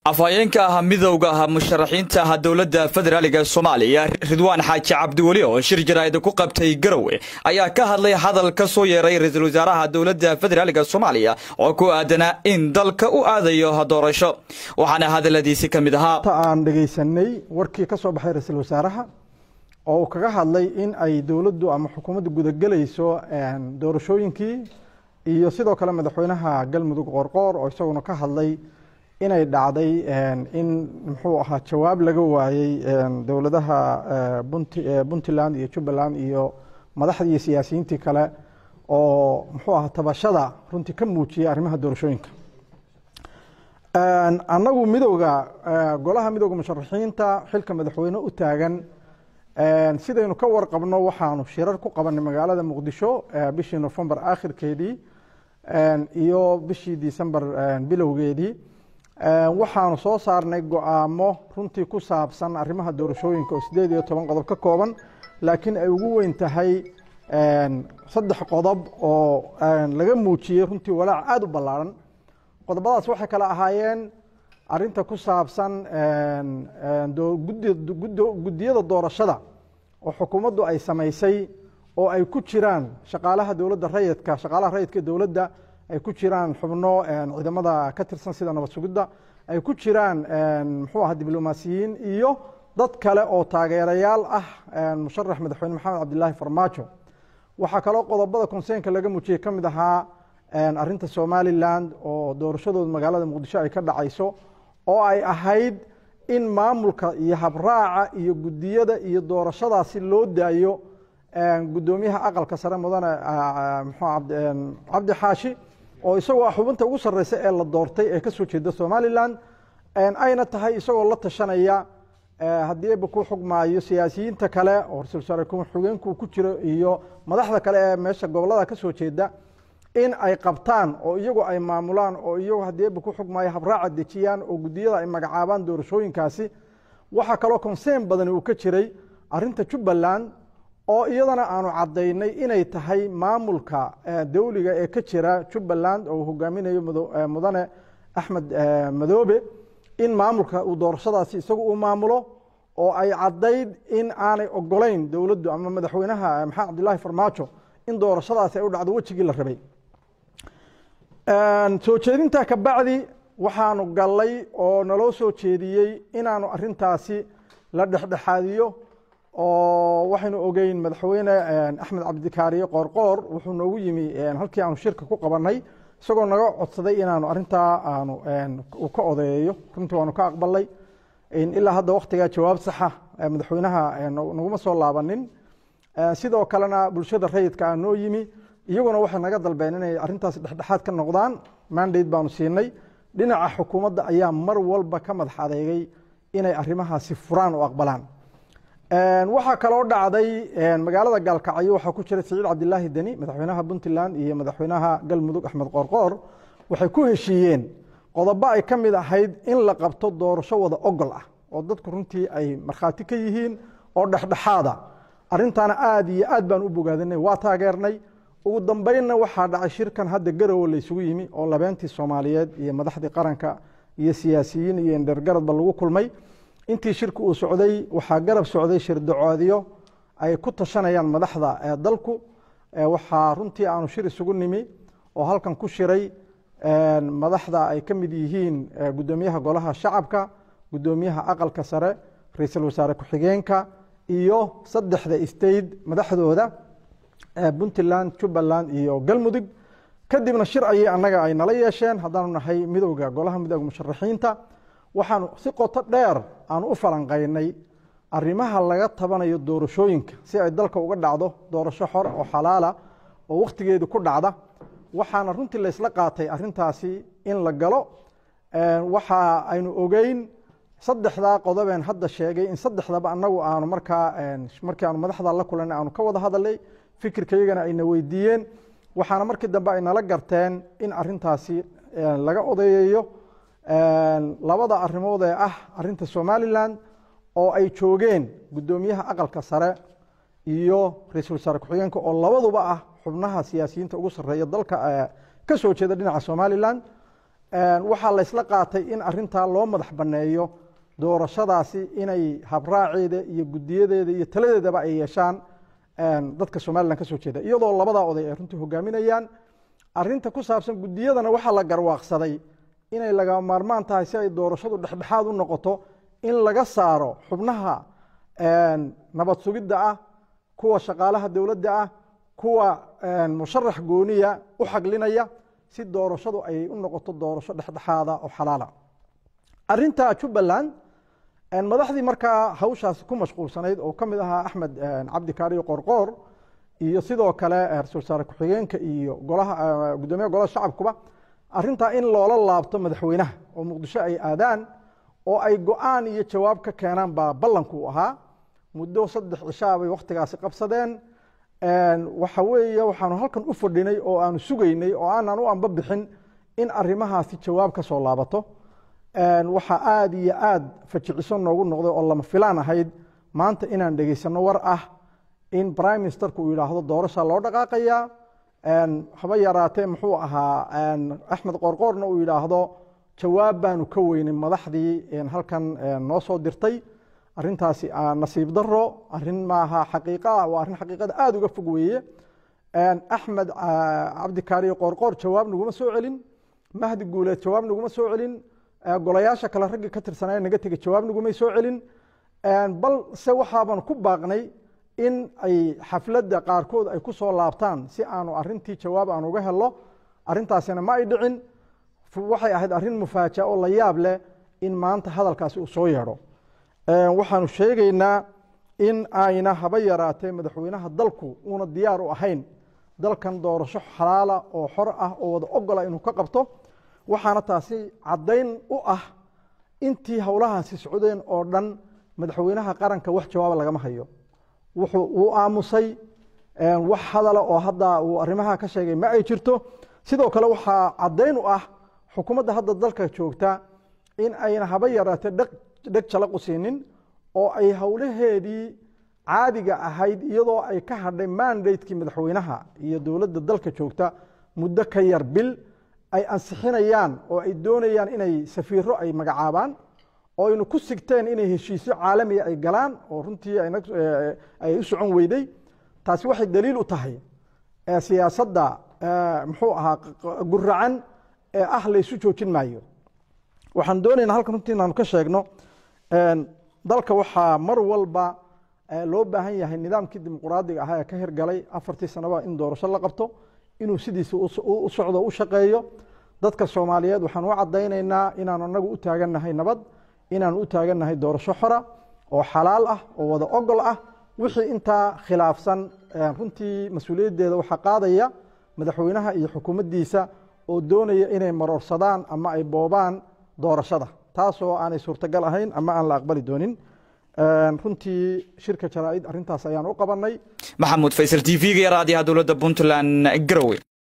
afhayeenka ah midowga ah musharaxiinta ah dowladda federaaliga soomaaliya ridwaan xaaji cabdiweli oo shir jaraa'id ku qabtay garowe ayaa ka hadlay hadal ka soo yeeray ra-iisul wasaaraha dowladda federaaliga soomaaliya oo ku aadanaa in dalka u aadayo doorasho waxaana hadaladiisi ka mid ahaa aan dhegaysanay warkii ka soo baxay ra-iisul wasaaraha oo uu kaga hadlay in ay dowladdu ama xukuumaddu gudagelayso doorashooyinkii iyo sidoo kale madaxweynaha galmudug qoorqoor oo isaguna ka hadlay inay dhacday in muxuu ahaa jawaab laga waayey dowladaha puntland iyo jubbaland iyo madaxdii iyo siyaasiyiintii kale oo muxuu ahaa tabashada runtii ka muujiyey arrimaha doorashooyinka annagu midowga golaha midowga musharaxiinta xilka madaxweyne u taagan sidaynu ka warqabno waxaanu shirar ku qabanay magaalada muqdisho bishii nofembar aakhirkeedii iyo bishii december bilowgeedii waxaanu soo saarnay go-aamo runtii ku saabsan arrimaha doorashooyinka oo sideed iyo toban qodob ka kooban laakiin ay ugu weyn tahay saddex qodob oo laga muujiyey runtii walaac aada u ballaaran qodobadaas waxay kale ahaayeen arinta ku saabsan guddiyada doorashada oo xukuumaddu ay samaysay oo ay ku jiraan shaqaalaha dowladda rayidka shaqaalaha rayidka dowladda ay ku jiraan xubno ciidamada ka tirsan sida nabad sugidda ay ku jiraan muxuu aha diblomaasiyiin iyo dad kale oo taageerayaal ah musharax madaxweyne maxamed cabdilaahi farmaajo waxaa kaloo qodobada konseynka laga muujiyey ka mid ahaa arinta somalilan oo doorashadooda magaalada muqdisho ay ka dhacayso oo ay ahayd in maamulka iyo habraaca iyo guddiyada iyo doorashadaasi loo daayo guddoomiyaha aqalka sare mudane cabdi xaashi oo isagoo xubinta ugu sarreysa ee la doortay ee kasoo jeeda somalilan ayna tahay isagoo la tashanaya haddii eba ku xugmaayo siyaasiyiinta kale oo ra-isul wasaare ku-xigeenku ku jiro iyo madaxda kale ee meesha gobolada kasoo jeeda in ay qabtaan oo iyagu ay maamulaan oo iyagu haddii eba ku xugmaayo habraaca dejiyaan oo guddiyada ay magacaabaan doorashooyinkaasi waxaa kaloo konseyn badani uu ka jiray arinta jubbaland oo iyadana aanu caddaynay inay tahay maamulka dawliga ee ka jira jubbaland oo uu hogaaminayo mudane axmed madoobe in maamulka uu doorashadaasi isagu uu maamulo oo ay caddayd in aanay ogolayn dowladdu ama madaxweynaha maxamed cabdilaahi farmaajo in doorashadaasi ay u dhacdo wejigii la rabay soo jeedintaa ka bacdi waxaanu gallay oo naloo soo jeediyey inaanu arintaasi la dhexdhexaadiyo oo waxaynu ogeyn madaxweyne axmed cabdikaariye qoorqoor wuxuu noogu yimi halkii aanu shirka ku qabanay isagoo naga codsaday inaanu arintaa aanu uu ka odeeyo runtii waanu ka aqbalay ilaa hadda waktigaa jawaab saxa madaxweynaha naguma soo laabanin sidoo kalena bulshada rayidka a noo yimi iyaguna waxay naga dalbeen inay arintaas dhexdhexaad ka noqdaan mandate baanu siinay dhinaca xukuumadda ayaa mar walba ka madax adeegay inay arrimahaasi furaan oo aqbalaan waxaa kaloo dhacday magaalada gaalkacyo waxaa ku jira siciid cabdilaahi deni madaxweynaha puntland iyo madaxweynaha galmudug axmed qoorqoor waxay ku heshiiyeen qodobo ay ka mid ahayd in la qabto doorasho wada ogol ah oo dadku runtii ay markhaati ka yihiin oo dhexdhexaada arintaana aada iyo aad baan u bogaadinay waa taageernay ugu dambeynna waxaa dhacay shirkan hadda garowe laysugu yimi oo labeentii soomaaliyeed iyo madaxdii qaranka iyo siyaasiyiin iyo indhergaradba lagu kulmay intii shirka uu socday waxaa garab socday shirdacoodyo ay ku tashanayaan madaxda dalku waxaa runtii aanu shir isugu nimi oo halkan ku shiray madaxda ay ka mid yihiin guddoomiyaha golaha shacabka guddoomiyaha aqalka sare ra-iisul wasaare ku-xigeenka iyo saddexda state madaxdooda puntland jubbaland iyo galmudug kadibna shir ayay annaga ay nala yeesheen haddaanu nahay midowga golaha midowga musharaxiinta waxaanu si qoto dheer aanu u falanqaynay arrimaha laga tabanayo doorashooyinka si ay dalka uga dhacdo doorasho xor oo xalaala oo wakhtigeedu ku dhacda waxaana runtii laysla qaatay arintaasi in la galo waxa aynu ogeyn saddexdaa qodobeen hadda sheegay in saddexdaba annagu aanu markaa markii aanu madaxda la kulanay aanu ka wada hadalay fikirkayagana ayna weydiiyeen waxaana markii dambe ay nala garteen in arintaasi laga odeeyayo labada arrimood ee ah arinta somalilan oo ay joogeen guddoomiyaha aqalka sare iyo ra-iisul wasaare ku-xigeenka oo labaduba ah xubnaha siyaasiyiinta ugu sarreeya dalka ka soo jeeda dhinaca somalilan waxaa laysla qaatay in arintaa loo madax banneeyo doorashadaasi inay habraaceeda iyo gudiyadeeda iyo taladeedaba ay yeeshaan dadka somalilan ka soo jeeda iyadoo labadaa oday ay runtii hogaaminayaan arinta ku saabsan gudiyadana waxaa la garwaaqsaday inay laga maarmaan tahay si ay doorashadu dhexdhexaad u noqoto in laga saaro xubnaha nabad sugidda ah kuwa shaqaalaha dowladda ah kuwa musharax gooniya u xaglinaya si doorashadu ay u noqoto doorasho dhexdhexaada oo xalaala arinta jubbaland madaxdii markaa hawshaasi ku mashquulsanayd oo ka mid ahaa axmed cabdi kaariyo qorqoor iyo sidoo kale ra-isul wasaare ku-xigeenka iyo golaha gudoomiyaha golaha shacabkuba arintaa in loola laabto madaxweynaha oo muqdisho ay aadaan oo ay go-aan iyo jawaab ka keenaan baa ballanku ahaa muddo saddex cishaa bay wakhtigaasi qabsadeen waxa weeye waxaanu halkan u fadhinay oo aanu sugaynay oo aanan u amba bixin in arrimahaasi jawaab ka soo laabato waxaa aada iyo aada fajiciso noogu noqday oo lama filaan ahayd maanta inaan dhegaysano war ah in prime ministerku uu yidhaahdo doorasha loo dhaqaaqayaa haba yaraatee muxuu ahaa axmed qorqoorna uu yidhaahdo jawaab baanu ka weynay madaxdii halkan noo soo dirtay arintaasi nasiib daro arin maaha xaqiiqa waa arrin xaqiiqada aada uga fog weeye axmed cabdikaariyo qorqoor jawaab naguma soo celin mahdi guuleed jawaab naguma soo celin golayaasha kale raggii ka tirsanaya naga tegey jawaab nagumay soo celin balse waxaaban ku baaqnay in ay xafladda qaarkood ay ku soo laabtaan si aanu arintii jawaab aan uga helo arintaasina ma ay dhicin waxay ahayd arrin mufaaja oo la yaab leh in maanta hadalkaasi uu soo yeedho waxaanu sheegaynaa in ayna haba yaraatee madaxweynaha dalku uuna diyaar u ahayn dalkan doorasho xalaala oo xor ah oo wada ogola inuu ka qabto waxaana taasi caddayn u ah intii howlahaasi socdeen oo dhan madaxweynaha qaranka wax jawaaba lagama hayo wuxuu uu aamusay wax hadala oo hadda uu arrimaha ka sheegay ma ay jirto sidoo kale waxaa caddayn u ah xukuumadda hadda dalka joogta in ayna haba yaraatee dheg jalaqu siinin oo ay howlaheedii caadiga ahayd iyadoo ay ka hadhay mandatekii madaxweynaha iyo dowladda dalka joogta muddo ka yar bil ay ansixinayaan oo ay doonayaan inay safiiro ay magacaabaan oo aynu ku sigteen inay heshiisyo caalamiya ay galaan oo runtii ay u socon weyday taasi waxay daliil u tahay siyaasadda muxuu ahaa guracan ee ah laysu joojin maayo waxaan doonaynaa halkan runtii inaanu ka sheegno dalka waxaa mar walba loo baahan yahay nidaamkii dimuquraadiga ahaa ee ka hirgalay afartii sanaba in doorasho la qabto inuu sidiisa u socdo u shaqeeyo dadka soomaaliyeed waxaan u caddaynaynaa inaanu anagu u taagannahay nabad inaanu u taagannahay doorasho xora oo xalaal ah oo wada ogol ah wixii intaa khilaafsan runtii mas-uuliyaddeeda waxaa qaadaya madaxweynaha iyo xukuumaddiisa oo doonaya inay maroorsadaan ama ay boobaan doorashada taasoo aanay suurtagal ahayn ama aan la aqbali doonin runtii shirka jaraa'id arrintaas ayaan u qabanay maxamuud faysal t v-ga raadiyaha dowladda puntland garowe